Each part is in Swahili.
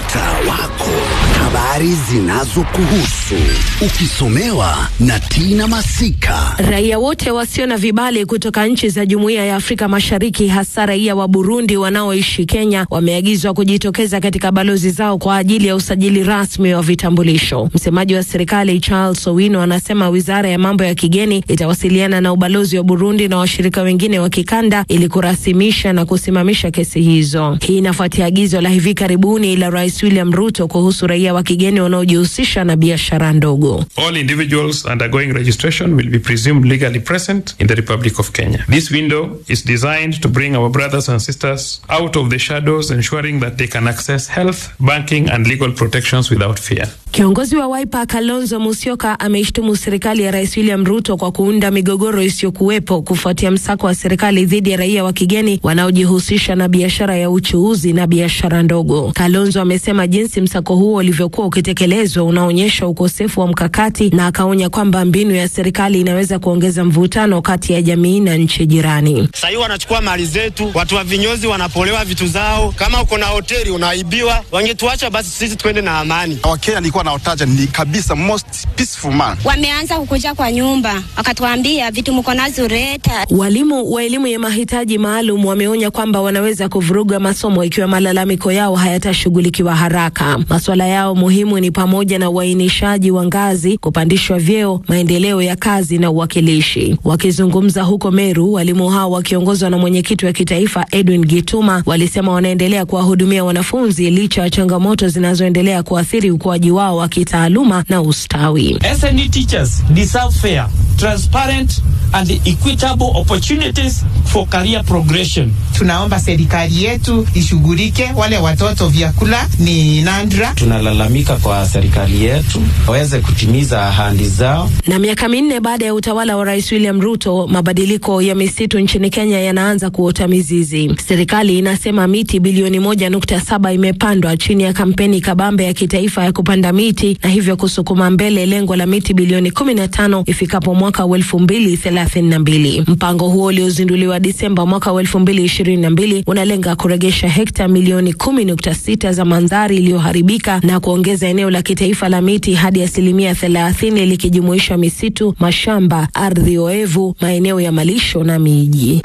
mtaa wako, habari zinazokuhusu ukisomewa na Tina Masika. Raia wote wasio na vibali kutoka nchi za Jumuiya ya Afrika Mashariki, hasa raia wa Burundi wanaoishi Kenya, wameagizwa kujitokeza katika balozi zao kwa ajili ya usajili rasmi wa vitambulisho. Msemaji wa serikali Charles Owino anasema wizara ya mambo ya kigeni itawasiliana na ubalozi wa Burundi na washirika wengine wa kikanda ili kurasimisha na kusimamisha kesi hizo. Hii inafuatia agizo la hivi karibuni la Rais William Ruto kuhusu raia wa kigeni wanaojihusisha na biashara ndogo. All individuals undergoing registration will be presumed legally present in the Republic of Kenya. This window is designed to bring our brothers and sisters out of the shadows, ensuring that they can access health, banking, and legal protections without fear. Kiongozi wa Wiper Kalonzo Musyoka ameishtumu serikali ya Rais William Ruto kwa kuunda migogoro isiyokuwepo kufuatia msako wa serikali dhidi ya raia wa kigeni wanaojihusisha na biashara ya uchuuzi na biashara ndogo. Kalonzo amesema jinsi msako huo ulivyokuwa ukitekelezwa unaonyesha ukosefu wa mkakati, na akaonya kwamba mbinu ya serikali inaweza kuongeza mvutano kati ya jamii na nchi jirani. Sahii wanachukua mali zetu, watu wa vinyozi wanapolewa vitu zao. Kama uko na hoteli unaibiwa, wangetuacha basi sisi twende na amani. Wakenya nilikuwa naotaja ni kabisa most peaceful man. Wameanza kukuja kwa nyumba wakatuambia vitu mko nazo leta. Walimu wa elimu ya mahitaji maalum wameonya kwamba wanaweza kuvuruga masomo ikiwa malalamiko yao hayatashughulikiwa haraka. Masuala yao muhimu ni pamoja na uainishaji wa ngazi, kupandishwa vyeo, maendeleo ya kazi na uwakilishi. Wakizungumza huko Meru, walimu hao wakiongozwa na mwenyekiti wa kitaifa Edwin Gituma walisema wanaendelea kuwahudumia wanafunzi licha ya changamoto zinazoendelea kuathiri ukuaji wao wa kitaaluma na ustawi. SNE teachers deserve fair, transparent and equitable opportunities for career progression. Tunaomba serikali yetu ishughulike, wale watoto vyakula ni nandra. Tunalalamika kwa serikali yetu waweze kutimiza ahadi zao. Na miaka minne baada ya utawala wa Rais William Ruto, mabadiliko ya misitu nchini Kenya yanaanza kuota mizizi. Serikali inasema miti bilioni moja nukta saba imepandwa chini ya kampeni kabambe ya kitaifa ya kupanda miti na hivyo kusukuma mbele lengo la miti bilioni kumi na tano ifikapo mwaka wa elfu mbili thelathini na mbili. Mpango huo uliozinduliwa Disemba mwaka wa elfu mbili ishirini na mbili unalenga kuregesha hekta milioni kumi nukta sita za mandhari iliyoharibika na kuongeza eneo la kitaifa la miti hadi asilimia thelathini likijumuisha misitu, mashamba, ardhi oevu, maeneo ya malisho na miji.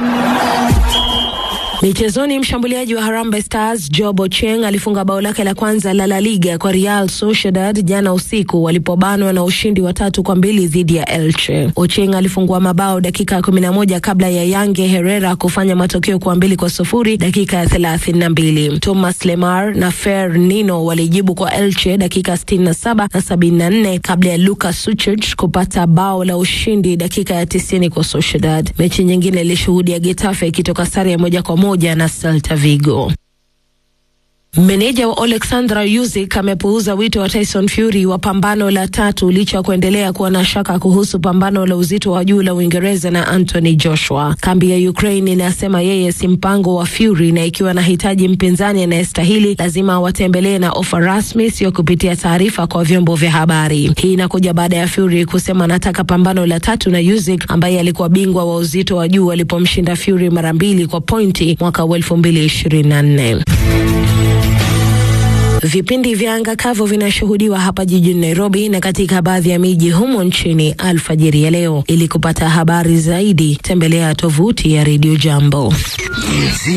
Michezoni, mshambuliaji wa Harambee Stars Job Ochieng alifunga bao lake la kwanza la La Liga kwa Real Sociedad jana usiku walipobanwa na ushindi wa tatu kwa mbili dhidi ya Elche. Ochieng alifungua mabao dakika ya kumi na moja kabla ya Yange Herrera kufanya matokeo kwa mbili kwa sufuri dakika ya thelathini na mbili. Thomas Lemar na Fer Nino walijibu kwa Elche dakika sitini na saba na sabini na nne kabla ya Lucas Suchich kupata bao la ushindi dakika ya tisini kwa Sociedad. Mechi nyingine ilishuhudia Getafe ikitoka sare ya moja kwa moja na Celta Vigo. Meneja wa Alexandra Usyk amepuuza wito wa Tyson Fury wa pambano la tatu licha ya kuendelea kuwa na shaka kuhusu pambano la uzito wa juu la Uingereza na Anthony Joshua. Kambi ya Ukraine inasema yeye si mpango wa Fury, na ikiwa anahitaji mpinzani anayestahili lazima awatembelee na ofa rasmi, sio kupitia taarifa kwa vyombo vya habari. Hii inakuja baada ya Fury kusema anataka pambano la tatu na Usyk ambaye alikuwa bingwa wa uzito wa juu alipomshinda Fury mara mbili kwa pointi mwaka wa elfu mbili ishirini na nne. Vipindi vya anga kavu vinashuhudiwa hapa jijini Nairobi na katika baadhi ya miji humo nchini alfajiri ya leo. Ili kupata habari zaidi, tembelea tovuti ya Radio Jambo.